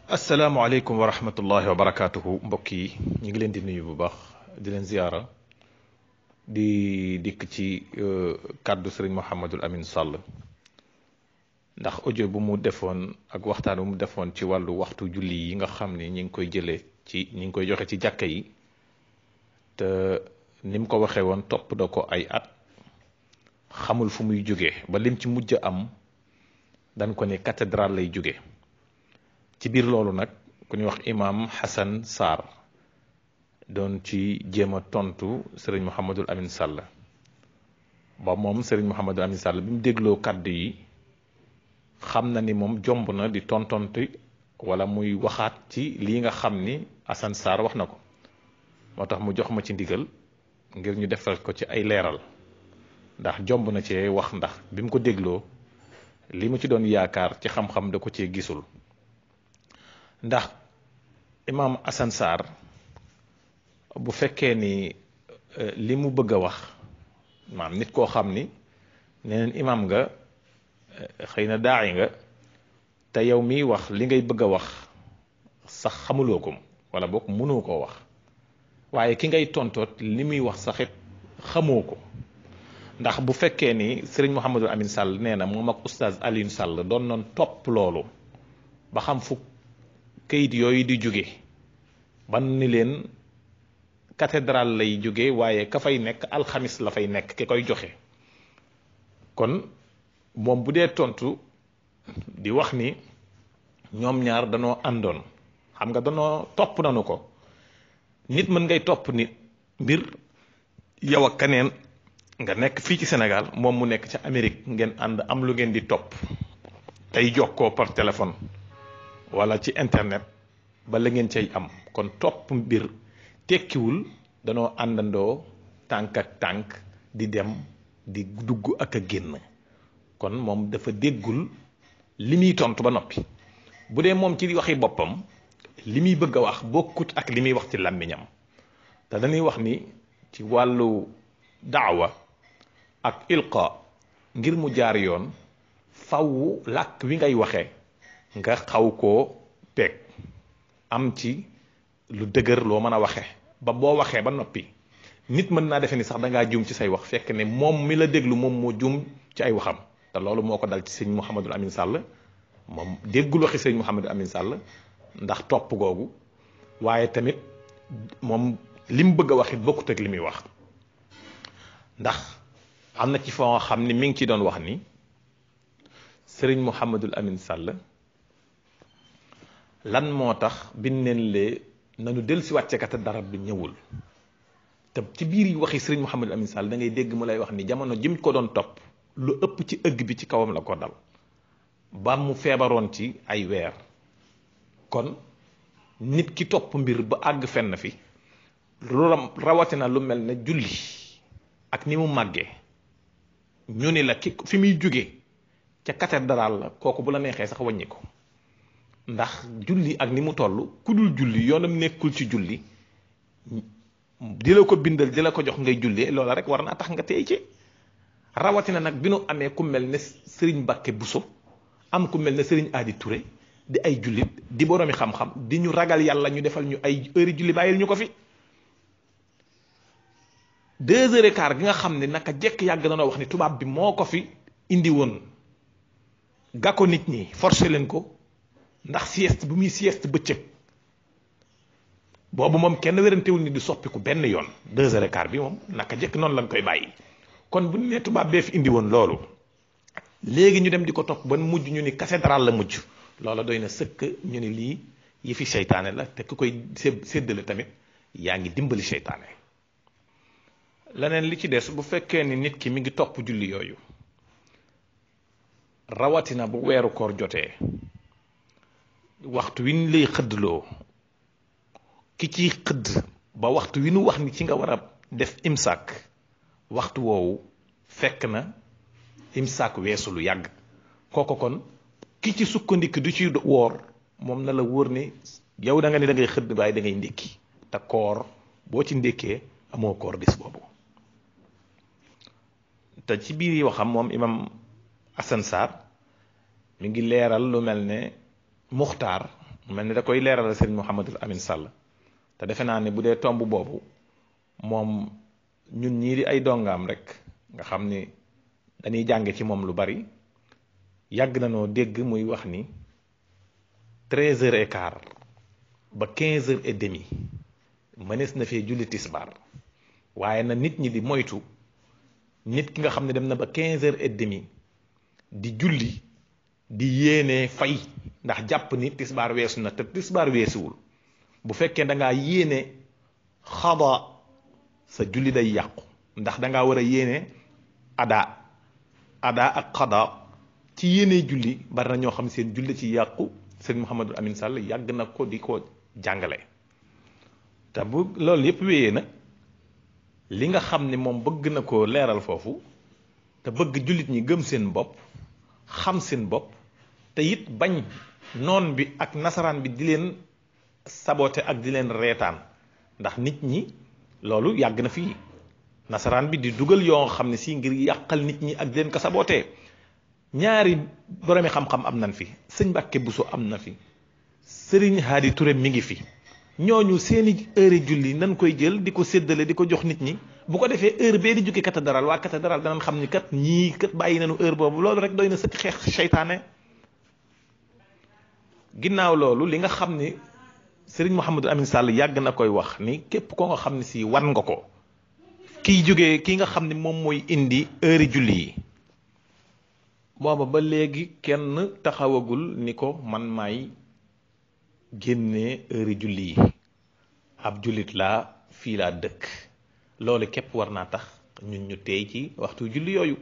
asalaamaaleykum wa rahmatullahi wa barakaatuhu mbokk yi ñu ngi leen di nuyu bu baax di leen ziyaara di dikk ci kàddu sëriñ Mouhamadul Amin Sall ndax audio bu mu defoon ak waxtaan bu mu defoon ci wàllu waxtu julli yi nga xam ni ñi ngi koy jëlee ci ñi ngi koy joxe ci jàkka yi te ni mu ko waxee woon topp da ko ay at xamul fu muy jóge ba lim ci mujj am dañ ko ne cathédrale lay jóge ci biir loolu nag ku ñuy wax imam Hassan Sarr doon ci jéem a tontu sëriñ Mouhamadul Amin Sall ba moom sëriñ Mouhamadul Amin Sall bi mu dégloo kàddu yi xam na ni moom jomb na di tontonti wala muy waxaat ci lii nga xam ni Hassan Sarr wax na ko moo tax mu jox ma ci ndigal ngir ñu defal ko ci ay leeral ndax jomb na cee wax ndax bi mu ko dégloo li mu ci doon yaakaar ci xam-xam da ko cee gisul ndax imaam Hassan Sarr bu fekkee ni li mu bëgg a wax maam nit koo xam ni neneen imaam nga xëy na daayi nga te yow miy wax li ngay bëgg a wax sax xamuloo ko wala boog mënoo koo wax waaye ki ngay tontoot li muy wax saxit xamoo ko ndax bu fekkee ni sëriñ Mouhamadul Amin Sall nee na moom ak oustaz Alioune Sall doon noon topp loolu ba xam fu kayit yooyu di jóge ban ni leen cathédrale lay jóge waaye ka fay nekk alxamis la fay nekk ki koy joxe kon moom bu dee tontu di wax ni ñoom ñaar danoo àndoon xam nga danoo topp nanu ko nit mën ngay topp nit mbir yow ak keneen nga nekk fii ci Sénégal moom mu nekk ca Amérique ngeen ànd am lu ngeen di topp tey jokkoo par téléphone wala ci internet ba la ngeen cay am kon topp mbir tekkiwul danoo àndandoo tànk ak tànk di dem di dugg ak a génn kon moom dafa déggul li muy tontu ba noppi bu dee moom ci waxi boppam li muy bëgg a wax bokkut ak li muy wax ci làmmiñam te dañuy wax ni ci wàllu daawa ak ilqa ngir mu jaar yoon faw làkk wi ngay waxee nga xaw koo peeg am ci lu dëgër loo mën a waxe ba boo waxee ba noppi nit mën naa defe ni sax da ngaa juum ci say wax fekk ne moom mi la déglu moom moo juum ci ay waxam te loolu moo ko dal ci sëñ Mouhamadul Amin Sall moom déggul waxi sëñ Mouhamadul Amin Sall ndax topp googu waaye tamit moom li mu bëgg a wax it bokkut ak li muy wax ndax am na ci foo xam ni mi ngi ci doon wax ni sëriñ Mouhamadul Amin Sall lan moo tax biñ leen lee nanu del si wàcce kat dara bi ñëwul te ci biir yi waxi sëriñ Mouhamadul Amin Sall da ngay dégg mu lay wax ni jamono jim ko doon topp lu ëpp ci ëgg bi ci kawam la ko dal ba mu feebaroon ci ay weer kon nit ki topp mbir ba àgg fenn fi lu rawatina lu mel ne julli ak ni mu màggee ñu ni la ki fi muy jóge ca cathédrale la kooku bu la neexee sax wàññi ko ndax julli ak ni mu toll ku dul julli yoonam nekkul ci julli di la ko bindal di la ko jox ngay jullee loola rek war naa tax nga tey ci rawatina nag bi nu amee ku mel ne Serigne Mbacke Bousso am ku mel ne Serigne Adi Touré di ay jullit di boroomi xam-xam di ñu ragal yàlla ñu defal ñu ay heure julli bàyyil ñu ko fi deux heures et quart gi nga xam ne naka jekk yàgg na noo wax ni tubaab bi moo ko fi indi woon ga ko nit ñi forcé leen ko ndax sieste bu muy sieste bëccëg boobu moom kenn wérantewul ni di soppiku benn yoon deux heures et quart bi moom naka jekk noonu lañ koy bàyyi kon bu ne tubaab bee fi indi woon loolu léegi ñu dem di ko topp ba mujj ñu ni cathédrale la mujj loola doy na sëkk ñu ni lii yi fi seytaane la te ku koy séddale tamit yaa ngi dimbali seytaane leneen li ci des bu fekkee ni nit ki mi ngi topp julli yooyu rawatina bu weeru koor jotee waxtu wi ñu lay xëddloo ki ciy xëdd ba waxtu wi nu wax ni ci nga war a def imsaak waxtu woowu fekk na imsaak weesu lu yàgg kooko kon ki ci sukkandiku du ci woor moom na la wóor ni yow da nga ni da ngay xëdd waaye da ngay ndékki te koor boo ci ndékkee amoo koor bis boobu te ci biir yi waxam moom imam Assane Sarr mi ngi leeral lu mel ne muxtaar mel ni da koy leeral sëriñ Mouhamadul Amin Sall te defe naa ne bu dee tomb boobu moom ñun ñii di ay dongaam rek nga xam ni dañuy jànge ci moom lu bari yàgg na noo dégg muy wax ni treize heures et quart ba quinze heures et demi mënees na fee julli tisbaar waaye na nit ñi di moytu nit ki nga xam ne dem na ba quinze heures et demi di julli di yéene fay ndax jàpp ni tisbaar weesu na te tisbaar weesuwul bu fekkee da ngaa yéene xada sa julli day yàqu ndax da ngaa war a yéene ada ada ak xada ci yéene julli bari na ñoo xam seen julli ci yàqu sëñ Mouhamadou Amine Sall yàgg na ko di ko jàngale te bu loolu yépp wéyee nag li nga xam ni moom bëgg na ko leeral foofu te bëgg jullit ñi gëm seen bopp xam seen bopp te it bañ noon bi ak nasaraan bi di leen sabote ak di leen reetaan ndax nit ñi loolu yàgg na fii nasaraan bi di dugal yoo xam ne si ngir yàqal nit ñi ak di leen ko sabotee ñaari boromi xam-xam am nañ fi sëñ Mbàkke Buso am na fi sëriñ Haadi Ture mi ngi fi ñooñu seeni heure julli nan koy jël di ko séddale di ko jox nit ñi bu ko defee heure bee di jóge cathédrale waa cathédrale danañ xam ni kat ñii kat bàyyi nañu heure boobu loolu rek doy na sëkk xeex seytaane ginnaaw loolu li nga xam ni sëriñ Mouhamadou Amine Sall yàgg na koy wax ni képp ko nga xam ne si wan nga ko kiy jógee ki nga xam ne moom mooy indi heure julli yi booba ba léegi kenn taxawagul ni ko man maay génnee heure julli yi ab jullit laa fii laa dëkk loolu képp war naa tax ñun ñu tey ci waxtu julli yooyu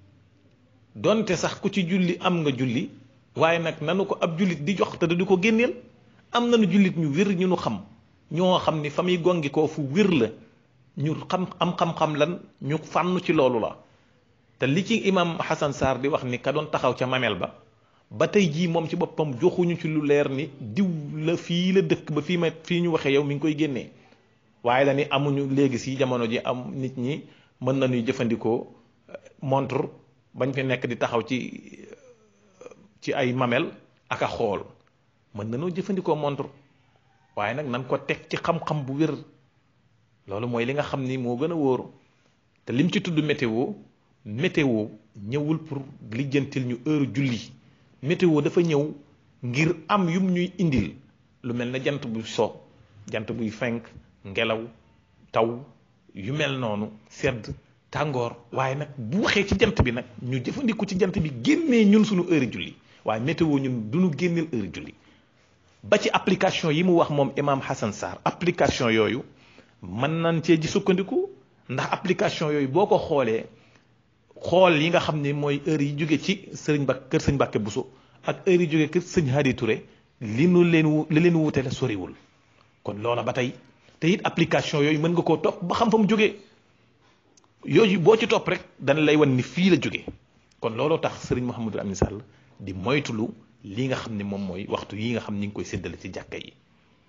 donte sax ku ci julli am nga julli waaye nag nanu ko ab jullit di jox te du ko génneel am nañu jullit ñu wér ñu nu xam ñoo xam ni fa muy gongi koo fu wér la ñu xam am xam-xam lan ñu fànn ci loolu la te li ci imam Hassan Sarr di wax ni ka doon taxaw ca mamel ba ba tey jii moom ci boppam joxuñu ci lu leer ni diw la fii la dëkk ba fii ma fii ñu waxee yow mi ngi koy génnee waaye la ni amuñu léegi si jamono ji am nit ñi mën nañuy jëfandikoo montre bañ fi nekk di taxaw ci ci ay mamel ak a xool mën nañoo jëfandikoo montre waaye nag nan ko teg ci xam-xam bu wér loolu mooy li nga xam ni moo gën a wóor te lim ci tudd météo météo ñëwul pour lijjantil ñu heure julli météo dafa ñëw ngir am yum ñuy indil lu mel ne jant buy so jant buy fenk ngelaw taw yu mel noonu sedd tàngoor waaye nag bu waxee ci jant bi nag ñu jëfandiku ci jant bi génnee ñun suñu heure julli waaye météo ñun du ñu génneel heure julli ba ci application yi mu wax moom imam Hassan Sarr application yooyu mën nañ cee ji sukkandiku ndax application yooyu boo ko xoolee xool yi nga xam ne mooy heure yi jóge ci sëriñ ba kër sëñ Mbàkke Buso ak heure yi jóge kër sëñ Hadi Touré li nu leen wu li leen wuute la soriwul kon loola ba tey te it application yooyu mën nga koo topp ba xam fa mu jógee yooyu boo ci topp rek dana lay wan ni fii la jóge kon looloo tax sëriñ Mouhamadou Amine Sall di moytulu li nga xam ne moom mooy waxtu yi nga xam ni ngi koy séddale ci jàkka yi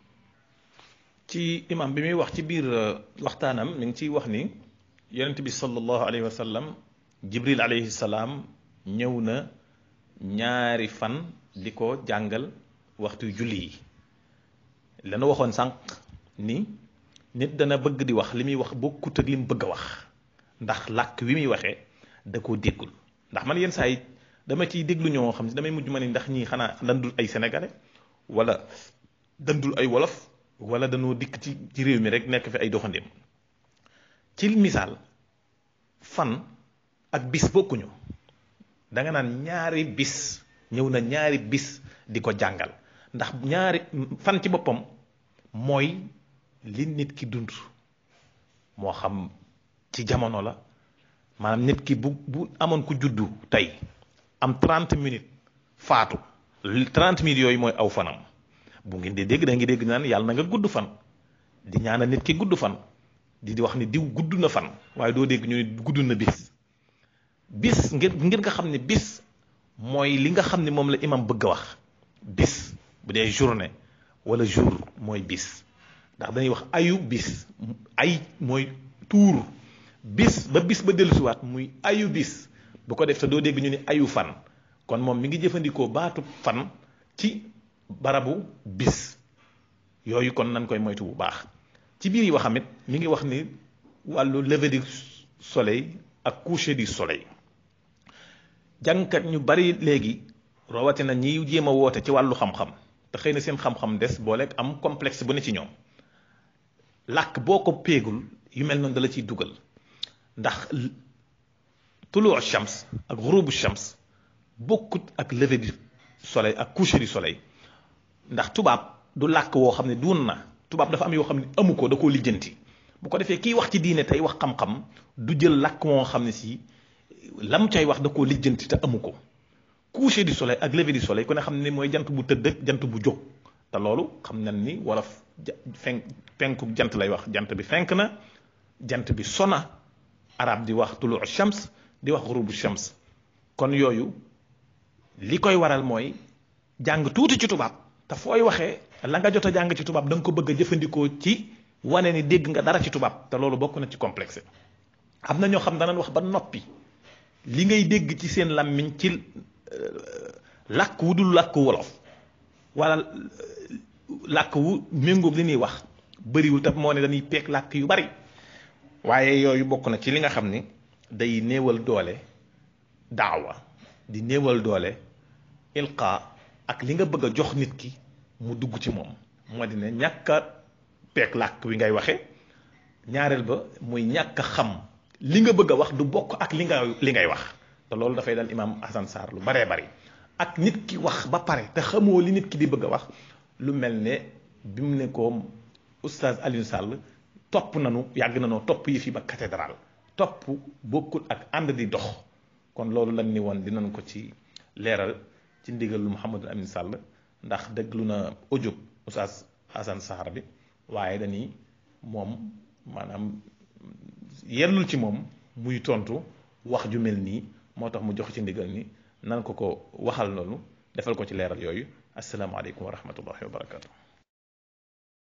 ci imam bi muy wax ci biir waxtaanam mi ngi ciy wax ni yonent bi sallallahu alayhi wa sallam jibril alayhi salaam ñëw na ñaari fan di ko jàngal waxtu julli yi lana waxoon sànq ni nit dana bëgg di wax li muy wax bokkut ak li mu bëgg a wax ndax làkk wi muy waxee da koo déggul ndax man yenn saa yi dama ciy déglu ñoo xam ne damay mujj ma ni ndax ñii xanaa dandul ay sénégalais wala dandul ay wolof wala dañoo dikk ci ci réew mi rek nekk fi ay doxandéem ci misaal fan ak bis bokkuñu da nga naan ñaari bis ñëw na ñaari bis di ko jàngal ndax ñaari fan ci boppam mooy li nit ki dund moo xam ci jamono la maanaam nit ki bu bu amoon ku juddu tey am 30 minutes faatu 30 minutes yooyu mooy aw fanam bu ngeen di dégg da ngi dégg naan yàlla na nga gudd fan di ñaanal nit ki gudd fan di di wax ni diw gudd na fan waaye doo dégg ñu ne gudd na bis bis ngir ngir nga xam ne bis mooy li nga xam ne moom la imam bëgg a wax bis bu dee journée wala jour mooy bis ndax dañuy wax ayu bis ay mooy tuur bis ba bis ba dellusiwaat muy ayu bis bu ko def te doo dégg ñu ne ayu fan kon moom mi ngi jëfandikoo baatu fan ci barabu bis yooyu kon nañ koy moytu bu baax ci biir yi waxam it mi ngi wax ni wàllu lever du soleil ak coucher du soleil jàngkat ñu bari léegi rawatina ñiy jéem a woote ci wàllu xam-xam te xëy na seen xam-xam des booleeg am complexe bu ne ci ñoom làkk boo ko péegul yu mel noonu dala ciy dugal ndax tuluu shams ak xurubu shams bokkut ak lever du soleil ak coucher du soleil ndax tubaab du làkk woo xam ne duun na tubaab dafa am yoo xam ne amu ko da koo lijjanti bu ko defee kiy wax ci diine tey wax xam-xam du jël làkk moo xam ne si lam cay wax da koo lijjanti te amu ko coucher du soleil ak lever du soleil ku ne xam ne mooy jant bu tëdd ak jant bu jóg te loolu xam nañ ni wala fenk penku jant lay wax jant bi fenk na jant bi sona arab di wax tuluu shams di wax xurubu shams kon yooyu li koy waral mooy jàng tuuti ci tubaab te fooy waxee la nga jot a jàng ci tubaab da nga ko bëgg a jëfandikoo ci wane ni dégg nga dara ci tubaab te loolu bokk na ci complexe am na ñoo xam danañ wax ba noppi li ngay dégg ci seen làmmiñ ci làkk wu dul làkk wolof wala làkk wu méngoog li ñuy wax bëriwul te moo ne dañuy peeg làkk yu bari waaye yooyu bokk na ci li nga xam ni day néewal doole daawa di néewal doole ilqa ak li nga bëgg a jox nit ki mu dugg ci moom moo di ne ñàkk a peeg làkk wi ngay waxe ñaareel ba muy ñàkk a xam li nga bëgg a wax du bokk ak li nga li ngay wax te loolu dafay dal imaam Hassan Sarr lu baree bari ak nit ki wax ba pare te xamoo li nit ki di bëgg a wax lu mel ne bi mu ne ko oustaz Alioune Sall topp nanu yàgg nanoo topp yi fi ba cathédrale topp bokkul ak ànd di dox kon loolu lan ni woon dinañ ko ci leeral ci ndigal lu Mouhamadou Amine Sall ndax déglu na audio oustaz Hassan Sarr bi waaye dañuy moom maanaam yellul ci moom muy tontu wax ju mel nii moo tax mu jox ci ndigal ni nan ko ko waxal noonu defal ko ci leeral yooyu asalaamaaleykum wa rahmatullahi wa barakatu